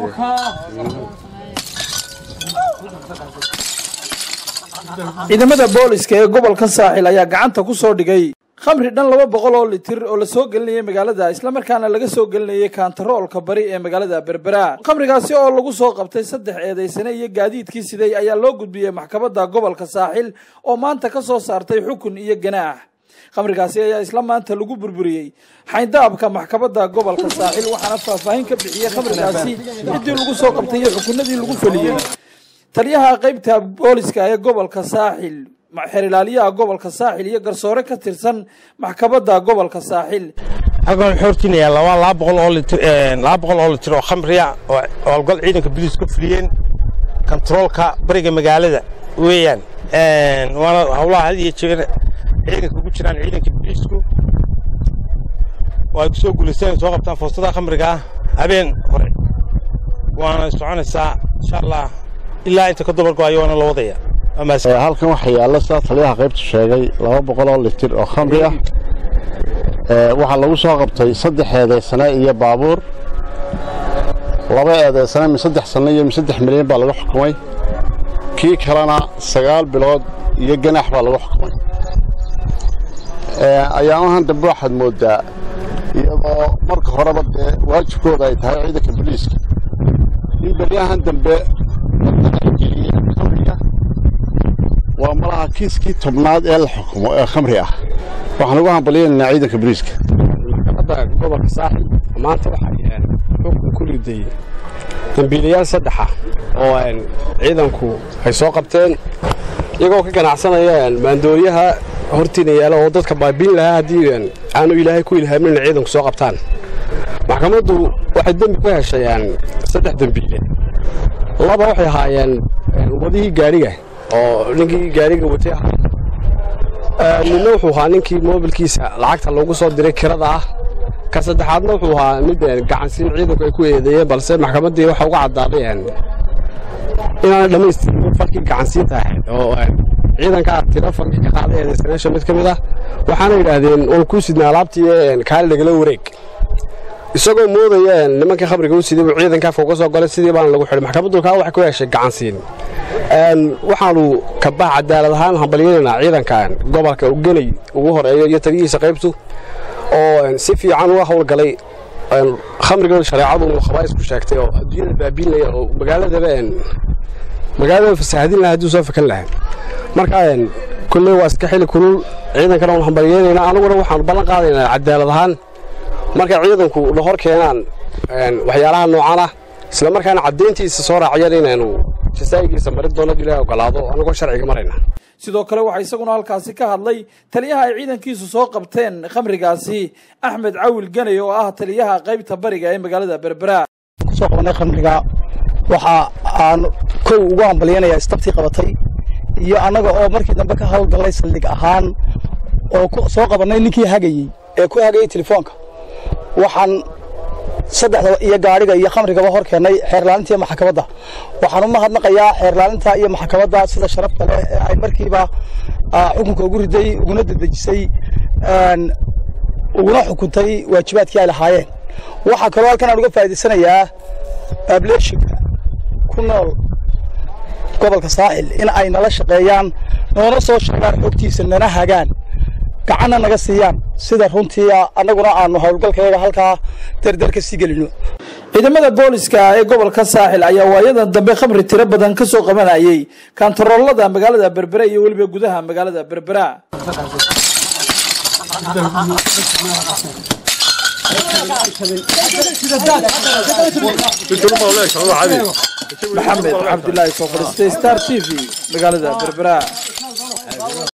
ciidamada booliska ee gobolka saaxil ayaa gacanta ku soo dhigay khamri dhan laba boqol oo litir oo lasoo gelinayay magaalada islamarkaana laga soo gelinayay kaantaroolka bari ee magaalada berbera khamrigaasi oo lagu soo qabtay saddex eedaysane iyo gaadiidkii siday ayaa loo gudbiyey maxkamadda gobolka saaxil oo maanta ka soo saartay xukun iyo ganaax khamrigaasi ayaa isla maanta lagu burburiyey xayndaabka maxkamadda gobolka saaxil waxaana faahfaahin ka bixiyey khamrigaasi ciddii lagu soo qabtay iyo xukunadii lagu feliyey taliyaha qaybta booliska ee gobolka saaxil xeerilaaliyaha gobolka saaxil iyo garsoore ka tirsan maxkamadda gobolka saaxil halkan wuxuu hortinayaa laba laba boqol oo litir laba boqol oo litir oo khamriya oo howlgal ciidanka booliis ka fuliyeen kontaroolka bariga magaalada weeyaan waana howlaha had iyo jeer ciidanka ugu jiraan ciidanka booliisku oo ay ku soo guulaysteen soo qabtaan foostada khamriga ah habeen hore waana soconaysaa insha allah ilaa inta ka dabargo-ayo waana la wadaya halkan waxaa yaalla sidaa taliyaha qaybta sheegay laba boqol oo litir oo khamri ah waxaa lagu soo qabtay saddex eedaysane iyo baabuur laba eedaysane mi saddex sanno iyo mi saddex milyan baa lagu xukumay kii kalena sagaal bilood iyo ganaax baa lagu xukumay ayaamahan dambe waxaad mooddaa iyadoo marka horeba dee waajibkooda ay tahay ciidanka boliiska in beryahan dambe khamriga waa malaha kiiskii tobnaad ee la xukumo ee khamri ah waxaan ugu hambaliyaynaynaa ciidanka boliiska maxkamadda gobolka saaxil maanta waxay xukun ku riday dembiilayaal saddexa oo ciidanku ay soo qabteen iyagoo ka ganacsanaya maandooriyaha hortiina yaala oo dadka baabiin lahaa haddii aanu ilaahay ku ilhaamin inay ciidanku soo qabtaan maxkamaddu waxay dembi ku heshay saddex dembiile laba waxay ahaayeen wadihii gaadhiga oo ninkii gaadhiga watay ahaa midna wuxuu ahaa ninkii moobilkiisa lacagta loogu soo diray kirada ah ka saddexaadna wuxuu ahaa mid gacansiin ciidanku ay ku eedeeyeen balse maxkamaddii waxa uga caddaaday inaanay dhammaystirin falkii gacansiinta ahayd oo ciidankaa tiro falkii ka qaaday eedaysanaasha mid ka mid ah waxaana yidhaahdeen waan kuu sidnaa alaabtii kaali lagala wareeg isagoo moodaya nimankii khamriga u siday buu ciidanka afka uga soo golay sidii baana lagu xidhay maxkamaddu kaa waxay ku heshay gacansiin waxaanu kabax cadaalad ahaan hambalyanaynaa ciidankan gobolka ugenay ugu horeeyo iyo taliyihiisa qaybtu oo si fiican uga howlgalay khamriga shareecadu uu khabaa'is ku sheegtay oo adduunyada baabiinlaya oo magaaladaba magaaladaba fasaahadin lahaa hadduu soo fakan lahaa marka kolley waa iska xili kulul ciidankana waanu hambalyaynaynaa aniguna waxaanu ballan qaadaynaa cadaalad ahaan markay ciidanku na hor keenaan waxyaalaha noocan ah isla markaana caddayntiisa soo raaciyaan inaynu jasaa'igiisa marin doono ilahay ogolaado anagoo sharciga marayna sidoo kale waxaa isaguna halkaasi ka hadlay taliyaha ay ciidankiisu soo qabteen khamrigaasi axmed cawil ganay oo ah taliyaha qaybta bariga ee magaalada berbera kusoo qabanay khamriga waxa aan kow ugu hambalyanayaa istabtii qabatay iyo annaga oo markii dambe ka howlgallay saldhig ahaan oo soo qabannay ninkii hagayey ee ku hagayey telefoonka waxaan saddexda iyo gaadhiga iyo khamrigaba hor keennay xeerlaalinta iyo maxkamadda waxaan u mahadnaqayaa xeerlaalinta iyo maxkamadda sida sharafta leh ee ay markiiba xukunka ugu riday uguna dedejisay uguna xukuntay waajibaadkii ay lahaayeen waxaa kaloo halkan aan uga faa'idaysanayaa baableeshinka ku nool gobolka saaxil in ay nala shaqeeyaan noona soo sheegaan xogtiisa nana hagaan gacanna naga siiyaan sida runtii annaguna aanu howlgalkayaga halkaa dardar ka sii gelino ciidamada booliska ee gobolka saaxil ayaa waayadan dambe khamri tiro badan ka soo qabanayay kaantaroolada magaalada berbera iyo weliba gudaha magaalada berbera maxamed cabdilaahi soo fadhiistay star t v magaalada berbera